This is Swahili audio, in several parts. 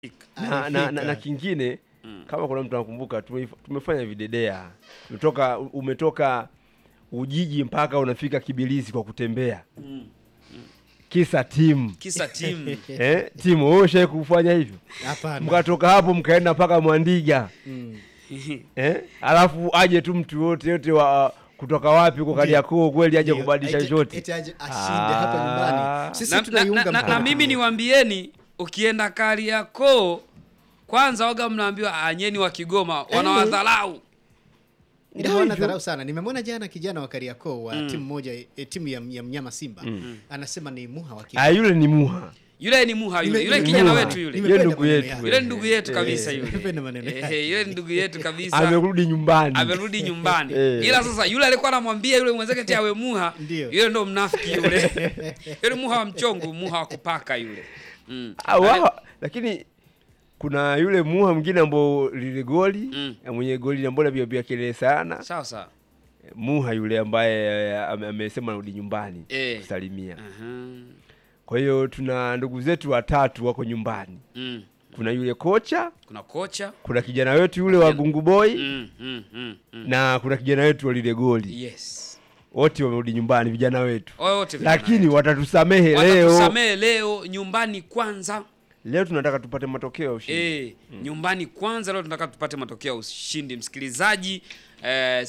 na, na, na, na kingine kama kuna mtu anakumbuka tumeif- tumefanya videdea umetoka, umetoka Ujiji mpaka unafika Kibilizi kwa kutembea kisa timu kisa timu eh, timu wewe ushawahi kufanya hivyo Hapana. mkatoka hapo mkaenda mpaka Mwandiga Mm. eh? alafu aje tu mtu yote yote wa kutoka wapi kwa Kariakoo kweli aje Ndio, kubadilisha eti- shoti eti aje ashinde hapa Ah. nyumbani. Sisi na, na, tunaiunga na, na, mkono. na mimi niwaambieni ukienda Kariakoo kwanza waga mnaambiwa anyeni wa Kigoma wanawadharau Ila hawana dharau sana. Nimemwona jana kijana wa Kariakoo wa timu moja e, timu ya, ya mnyama Simba anasema ni muha wa ah, Kigoma. yule ni muha yule ni muha yule Nime- yule nime- kijana Muha. wetu yule Nime- yule Nimependa ndugu maneno yetu yake. yule ni ndugu yetu kabisa Eh, yule nimependa maneno Eh, yake. yule ni ndugu yetu kabisa amerudi nyumbani amerudi nyumbani Eh. ila sasa yule alikuwa anamwambia yule mwenzake ti awe muha Ndio. yule ndo mnafiki yule yule muha wa mchongo muha wa kupaka yule mm. Ah, wao, lakini kuna yule muha mwingine ambao lile goli Mm. ya mwenye goli ambao napiga kelele sana sawa sawa muha yule ambaye eh, ame- amesema arudi nyumbani Eh. kusalimia Aha. kwa hiyo tuna ndugu zetu watatu wako nyumbani mm. kuna yule kocha kuna kocha kuna kijana wetu yule wa gungu boy mm, mm, mm, mm. na kuna kijana wetu wa lile goli yes wote wamerudi nyumbani vijana wetu wote vijana lakini wetu. watatusamehe leo watatusamehe leo nyumbani kwanza leo tunataka tupate matokeo ya ushindi e, nyumbani kwanza leo tunataka tupate matokeo ya ushindi msikilizaji eh,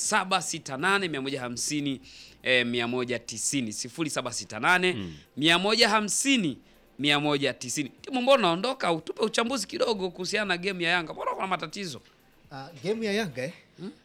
0768 150 eh, 190 0768 150 190 timu mbona unaondoka utupe uchambuzi kidogo kuhusiana na game ya Yanga mbona kuna matatizo Ah, game ya Yanga eh?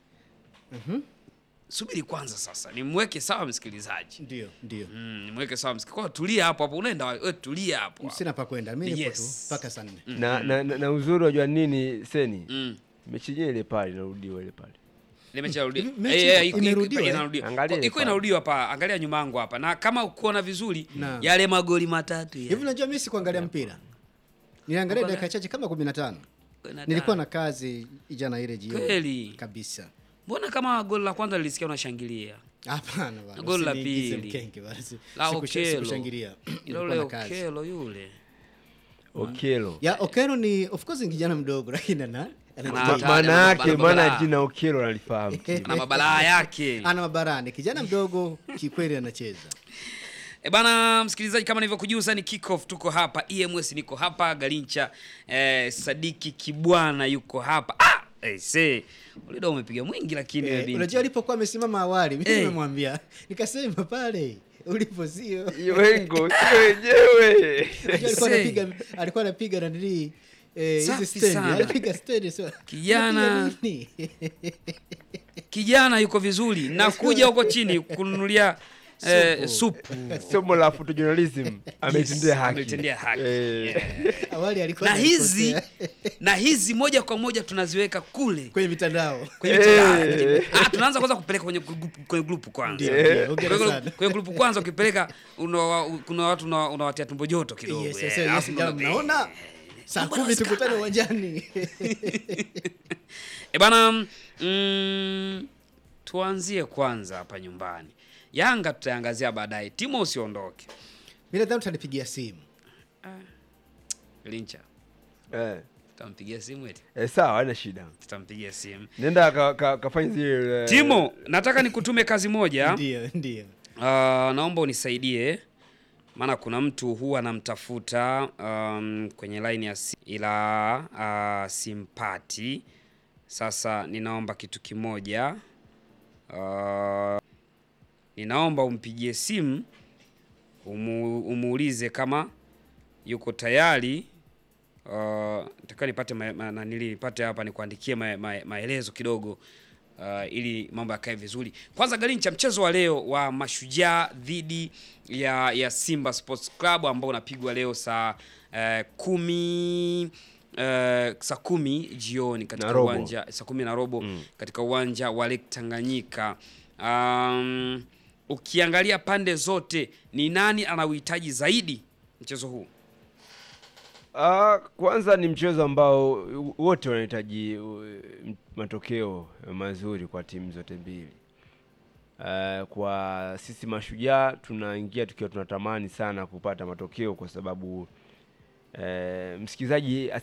subiri kwanza sasa nimweke sawa msikilizaji Ndio, ndio. mm, nimweke sawa msikilizaji kwa tulia hapo hapo unaenda wa- we tulia hapo hapo. Sina pa kwenda. Mimi nipo Yes. tu mpaka saa nne. na, na, na, na uzuri wajua nini seni mm. mechi yenyewe ile pale inarudiwa ile pale Ile mechi inarudiwa. Hivi mechi Eh, eh, iko- iko- imerudiwa, iko eh? inarudiwa. Angalia Iko pale. inarudiwa hapa, angalia nyuma yangu hapa. Na kama ukiona vizuri Na. yale magoli matatu Hivi yale. unajua mimi sikuangalia mpira. Niliangalia Uko na- dakika chache kama 15. Na- Nilikuwa na kazi jana ile jioni. Kweli. Kabisa. Mbona kama goli la kwanza lilisikia unashangilia? Hapana bwana. Goli la usiniingize pili. mkenge bwana. Si- La sikusha- Okelo. Sikushangilia. Ile Nilikuwa ule na kazi. Okelo yule. okelo Ya Okero ni of course ni kijana mdogo lakini ana ana- Ma- Ma- Ana- maana ana- yake ana- maana ana- jina okelo nalifahamu Na mabalaa yake. ana mabarani. Kijana mdogo kikweli anacheza. E bana msikilizaji, kama nilivyokujuza ni kick off, tuko hapa EMS, niko hapa Galincha, eh, Sadiki Kibwana yuko hapa. Ah, eh, see ulida umepiga mwingi lakini Eh, wewe binti. unajua alipokuwa amesimama awali mimi Eh. nimemwambia nikasema pale ulipo sio hiyo wengo sio wenyewe Unajua alikuwa Say. anapiga alikuwa anapiga na nili eh, hizi Safi stand sana. alipiga stand sio Kijana. Unapiga nini? kijana yuko vizuri nakuja huko chini kununulia eh, supu somo la photojournalism ametendea haki ametendea haki. Eh, awali alikuwa na hizi ananikosea. na hizi moja kwa moja tunaziweka kule kwenye mitandao kwenye mitandao. ah, tunaanza kwanza kupeleka kwenye grupu, kwenye grupu kwanza Ndio, ndio, hongera Kwenye- sana. kwenye grupu kwanza ukipeleka una- kuna watu una- unawatia tumbo joto kidogo Yes, eh, yes, yes, alafu jamaa, mna- mnaona saa Mbona kumi tukutane wasikana? uwanjani E bana mm, tuanzie kwanza hapa nyumbani yanga tutaangazia baadaye timo usiondoke mi nadhani utanipigia simu lincha eh, tutampigia simu eti eh, sawa haina shida tutampigia simu nenda ka- ka- kafanye zile eh, timo nataka nikutume kazi moja ndio ndio Uh, naomba unisaidie maana kuna mtu huwa anamtafuta um, kwenye line ya si ila uh, simpati. Sasa ninaomba kitu kimoja uh, ninaomba umpigie simu umu, umuulize kama yuko tayari uh, nataka nipate ma, ma, nanili nipate hapa nikuandikie ma, ma, maelezo kidogo uh, ili mambo yakae vizuri. Kwanza Galincha, mchezo wa leo wa Mashujaa dhidi ya, ya Simba Sports Club ambao unapigwa leo saa uh, kumi uh, saa kumi jioni katika Na robo. uwanja saa kumi na robo katika uwanja wa Lake Tanganyika. Um, ukiangalia pande zote ni nani anauhitaji zaidi mchezo huu? Ah, kwanza ni mchezo ambao wote wanahitaji uh, m- matokeo mazuri kwa timu zote mbili. Ah, kwa sisi mashujaa tunaingia tukiwa tunatamani sana kupata matokeo kwa sababu eh, msikilizaji